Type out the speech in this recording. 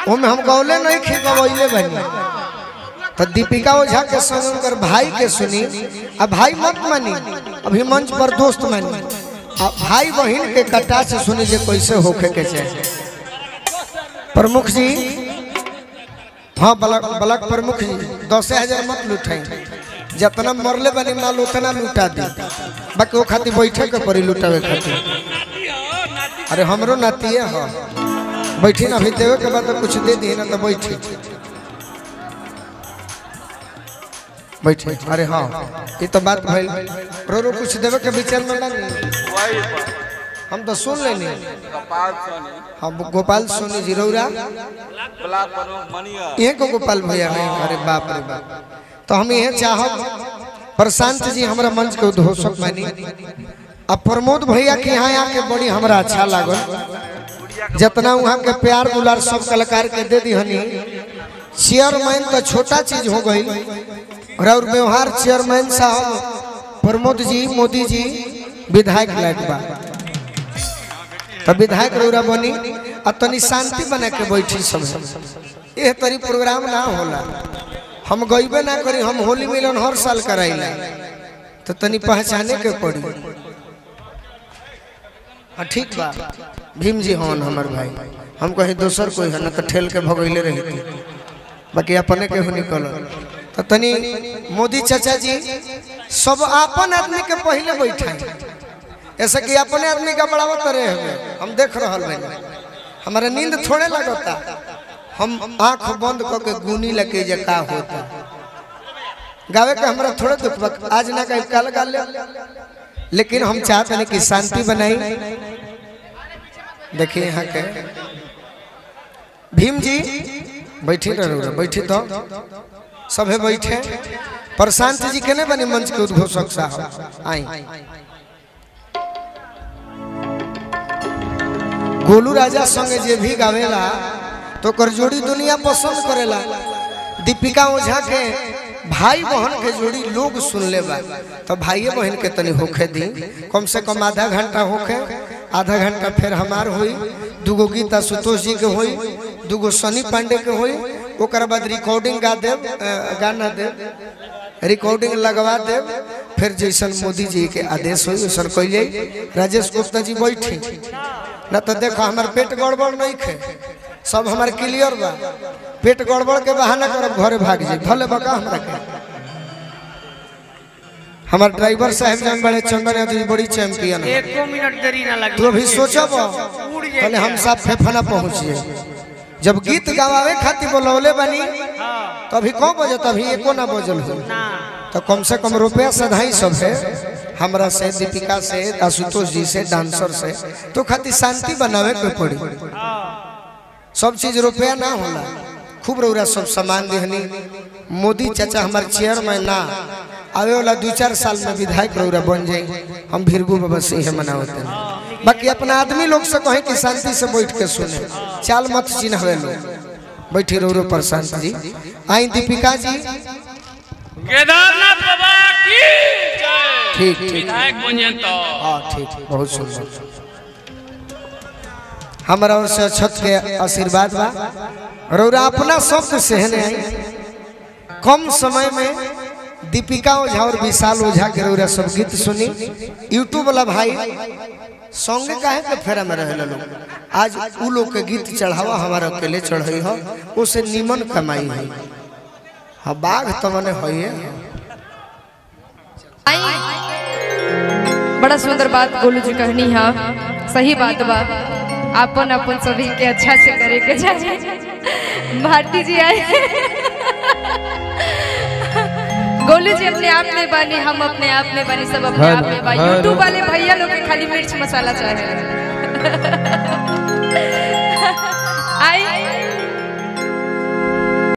ओमे हम गौले नहीं खी गवैले बनी तो दीपिका ओझा के संग उनकर भाई के सुनी अब भाई मत मानी अभी मंच पर दोस्त मानी अब भाई बहन के कटा से सुनी जे कैसे होखे के चाहे प्रमुख जी हाँ बलक बलक प्रमुख जी दस हजार मत लुटाई जितना मरले बनी माल उतना लुटा दी बाकी वो खातिर बैठे के पड़ी लुटावे खातिर अरे हमरो नाती है हाँ बैठी ना अभी देवे के बाद तो कुछ दे दी ना तो बैठी बैठे अरे हाँ ये तो बात भइल रो रो कुछ देवे के विचार में ना वही पर हम तो सुन लेनी कपाल सोनी हम गोपाल सोनी जी रौरा ब्लाक प्रमुख मनिया ये को गोपाल भैया नहीं अरे बाप रे बाप तो हम ये चाहब प्रशांत जी हमारा मंच के उद्घोषक मानी अब प्रमोद भैया के यहाँ आके बड़ी हमरा अच्छा लागल जितना वहाँ के प्यार दुलार सब कलाकार के दे दी हनी चेयरमैन तो छोटा चीज हो गई और और व्यवहार चेयरमैन साहब प्रमोद जी मोदी जी विधायक लायक बा तो विधायक रौरा बनी आ तनी शांति बना के बैठी सब यह तरी प्रोग्राम ना होला हम गईबे ना करी हम होली मिलन हर साल कराइला तो तनी पहचाने के पड़ी हाँ ठीक बा भीम जी हवन हमार भाई हम कहीं दोसर कोई है ना तो ठेल के भगैले रही बाकी अपने के हो निकल तो तनी मोदी चाचा जी सब अपन आदमी के पहले बैठा ऐसे कि अपने आदमी का बढ़ावा करे हमें हम देख रहा हैं हमारा नींद थोड़े लगता हम आंख बंद करके गुनी लगे जे का होता गावे का हमरा थोड़े दुख बा आज ना कहीं कल गा ले लेकिन हम चाहते हैं कि शांति बनाई देखिए यहाँ के भीम जी बैठी रहो बैठी तो सभे बैठे प्रशांत जी के नहीं बनी मंच के उद्घोषक साहब आई गोलू राजा संगे जे भी गावेला तो कर जोड़ी दुनिया पसंद करेला दीपिका ओझा के भाई बहन के जोड़ी लोग सुन ले बा तो भाई बहन के तनी होखे दी कम से कम आधा घंटा होखे आधा घंटा फिर हमार हुई दूगो गीता सुतोष जी के हुई दूगो सनी पांडे के हुई ओकर बाद रिकॉर्डिंग गा देव अ, गाना देव रिकॉर्डिंग लगवा देव फिर जैसन मोदी जी के आदेश हुई वैसन कैले राजेश गुप्ता जी बैठी ना तो देखो हमार पेट गड़बड़ नहीं खे सब हमार क्लियर बा पेट गड़बड़ के बहाना करब घरे भाग जाए भले बका हमरा के हमार ड्राइवर साहब जन बड़े चंदन यादव जी बड़ी चैंपियन है एको मिनट देरी ना लगी तू अभी सोचब उड़ जाए पहले हम सब फेफना पहुंचिए जब गीत गवावे खातिर बोलौले बनी हाँ तो अभी कौन बजे तभी एको ना बजल हो ना तो कम से कम रुपया सधाई सब है हमरा से दीपिका से आशुतोष जी से डांसर से तो खातिर शांति बनावे के पड़ी हाँ सब चीज रुपया ना होला खूब रौरा सब सामान देहनी मोदी चाचा हमारे चेयरमैन ना आवे वाला दो चार साल में विधायक रौरा बन जाए हम भीरगू बाबा से ही मनावते हैं बाकी अपना आदमी लोग से कहे कि शांति से बैठ के सुने चाल मत चिन्हवे लोग बैठी रौरो प्रशांत जी आई दीपिका जी केदारनाथ बाबा की जय ठीक ठीक विधायक बनिए तो हाँ ठीक बहुत सुंदर हमारा ओर से छत के आशीर्वाद बा रौरा अपना शब्द सहने आई कम समय में दीपिका ओझा और विशाल ओझा के रौरा सब गीत सुनी यूट्यूब वाला भाई संगे काहे के फेरा में रहे लोग आज उ लोग के गीत चढ़ावा हमारा अकेले चढ़ई हो उसे निमन कमाई है हाँ बाघ तो मने है बड़ा सुंदर बात गोलू जी कहनी है सही बात बा अपन अपन सभी के अच्छा से करे के चाहिए भारती जी आए गोलू जी अपने आप में बनी हम अपने आप में बनी सब अपने आप में बा यूट्यूब वाले भैया लोग के खाली मिर्च मसाला चाहे